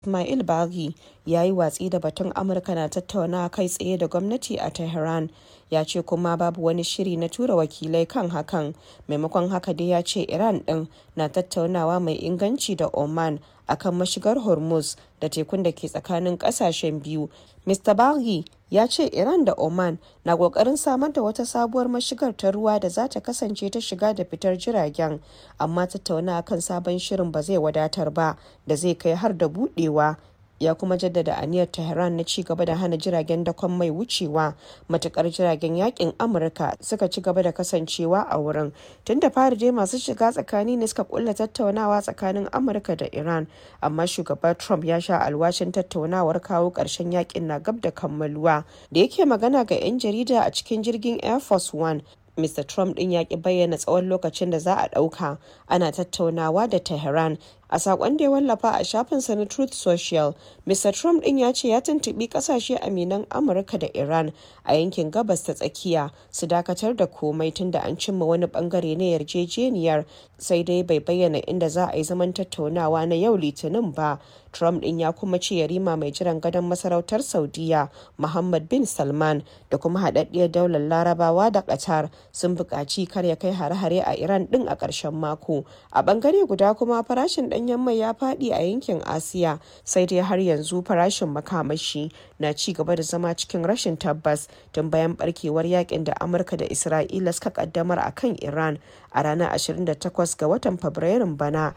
Ismail Baghi ya yi watsi da batun Amurka na tattaunawa kai tsaye da gwamnati a Tehran, ya ce kuma babu wani shiri na tura wakilai kan hakan, maimakon haka dai ya ce Iran ɗin na tattaunawa mai inganci da Oman a kan mashigar Hormuz da tekun da ke tsakanin ƙasashen biyu. Mr. Baghi ya ce Iran da Oman na ƙoƙarin samar da wata sabuwar mashigar ta ruwa da za ta kasance ta shiga da fitar jiragen, amma tattaunawa kan sabon shirin ba zai wadatar ba da zai kai har da buɗewa. ya kuma jaddada aniyar Tehran na ci gaba da hana jiragen dakon mai wucewa matukar jiragen yakin Amurka suka ci gaba da kasancewa a wurin. Tun da fari dai masu shiga tsakani ne suka kulla tattaunawa tsakanin Amurka da Iran, amma shugaba Trump ya sha alwashin tattaunawar kawo ƙarshen yakin na gab da kammaluwa. Da yake magana ga 'yan jarida a cikin jirgin Air Force One, Mr. Trump ɗin ya ki bayyana tsawon lokacin da za a ɗauka ana tattaunawa da Tehran. A saƙon da ya wallafa a shafinsa na Truth Social, Mr. Trump ɗin ya ce ya tuntuɓi ƙasashe aminan Amurka da Iran a yankin gabas ta tsakiya su dakatar da komai tun da an cimma wani ɓangare na yarjejeniyar sai dai bai bayyana inda za a yi zaman tattaunawa na yau Litinin ba. Trump ɗin ya kuma ce yarima mai jiran gadon masarautar Saudiya Muhammad bin Salman da kuma haɗaɗɗiyar daular Larabawa da Qatar sun buƙaci kar ya kai hare-hare a Iran ɗin a ƙarshen mako. A ɓangare guda kuma farashin ɗanyen mai ya faɗi a yankin Asiya sai dai har yanzu farashin makamashi na ci gaba da zama cikin rashin tabbas tun bayan barkewar yakin da Amurka da Isra'ila suka kaddamar a kan Iran a ranar 28 ga watan Fabrairun bana.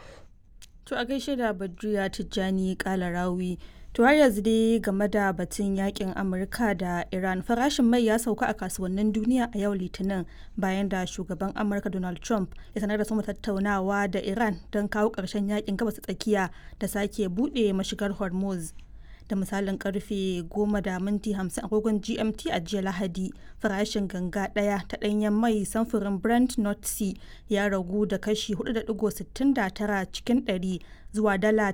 To a gaishe da Badriya Tijjani Kalarawi. To har yanzu dai game da batun yakin Amurka da Iran farashin mai ya sauka a kasuwannin duniya a yau Litinin bayan da shugaban Amurka Donald Trump ya sanar da sama tattaunawa da Iran don kawo ƙarshen yakin gabas tsakiya da sake buɗe mashigar Hormuz. Da misalin karfe 10 da minti 50 agogon GMT a jiya Lahadi farashin ganga ɗaya ta ɗanyen mai samfurin Brent North Sea ya ragu da kashi 4.69 cikin 100 zuwa dala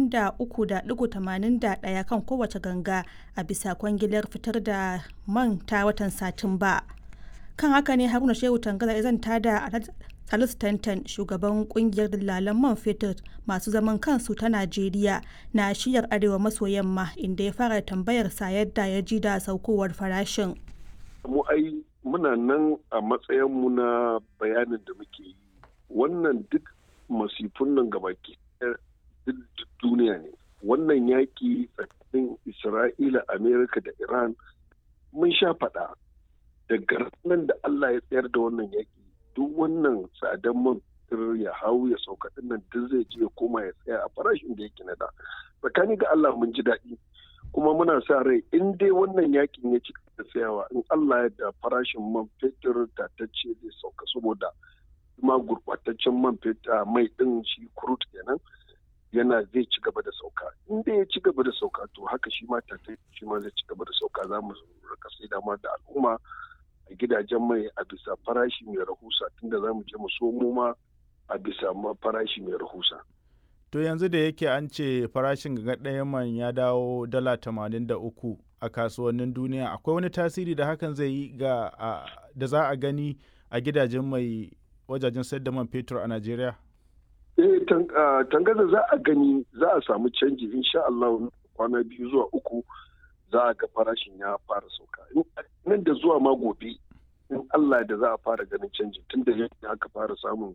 83.81 kan kowace ganga a bisa kwangilar fitar da man ta watan Satumba. Kan haka ne Haruna Shehu Tangaza ya zanta da Salisu Tantan shugaban kungiyar dillalan man fetur masu zaman kansu ta Najeriya na shiyar arewa maso yamma inda ya fara tambayar sa yadda ya ji da saukowar farashin. Mu ai muna nan a matsayinmu na bayanin da muke yi. Wannan duk masifun nan gabaki duk duniya ne. Wannan yaƙi tsakanin Isra'ila, Amerika da Iran mun sha faɗa daga nan da Allah ya tsayar da wannan yaƙi duk wannan tsadan man ya hau ya sauka nan duk zai je ya koma ya tsaya a farashin da yake na da tsakani ga Allah mun ji daɗi kuma muna sa rai in dai wannan yakin ya ci da tsayawa in Allah ya da farashin man fetur tatacce zai sauka saboda ma gurɓataccen man fetur mai ɗin shi kurut kenan yana zai ci gaba da sauka in dai ya ci gaba da sauka to haka shi ma tatacce shi ma zai ci gaba da sauka za mu rika sai dama da al'umma a gidajen mai a bisa farashi mai rahusa tunda za mu je mu somo ma a bisa farashi mai rahusa. To yanzu da yake an ce farashin ga ɗayan man ya dawo dala tamanin da uku a kasuwannin duniya akwai wani tasiri da hakan zai yi ga da za a gani a gidajen mai wajajen sayar da man fetur a Najeriya? Eh tangaza za a gani za a samu canji insha Allah kwana biyu zuwa uku za a ga farashin ya fara sauka. Nan da zuwa ma gobe in Allah da za a fara ganin canji tun da yadda aka fara samun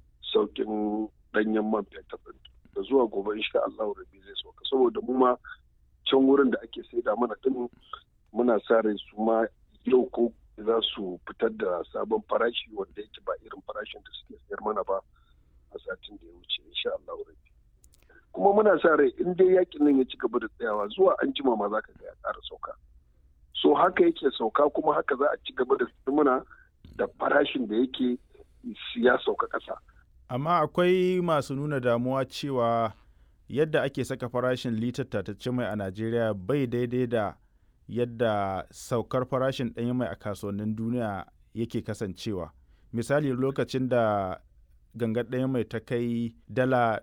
saukin danyen man fetur da zuwa gobe insha Allah rabi zai sauka saboda mu ma can wurin da ake saida mana din muna sa rai su ma yau ko za su fitar da sabon farashi wanda yake ba irin farashin da suke sayar mana ba a satin da ya wuce insha Allah rabi kuma muna sa rai in dai yakin nan ya ci gaba da tsayawa zuwa an jima ma za ka ga ya ƙara sauka so haka yake sauka kuma haka za a ci gaba da muna da farashin da yake ya sauka ƙasa. Amma akwai masu nuna damuwa cewa yadda ake saka farashin litar tatacce mai a Najeriya bai daidai da yadda saukar farashin ɗanyen mai a kasuwannin duniya yake kasancewa. Misali lokacin da gangar ɗanyen mai ta kai dala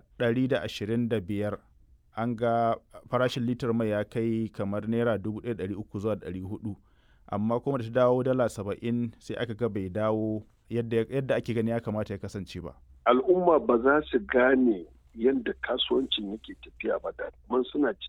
125 an ga farashin litar mai ya kai kamar naira 1,300 zuwa 400 amma kuma da ta dawo dala 70 sai aka ga bai dawo yadda ake gani ya kamata ya kasance ba. Al'umma ba za su gane yadda kasuwancin yake tafiya ba da kuma suna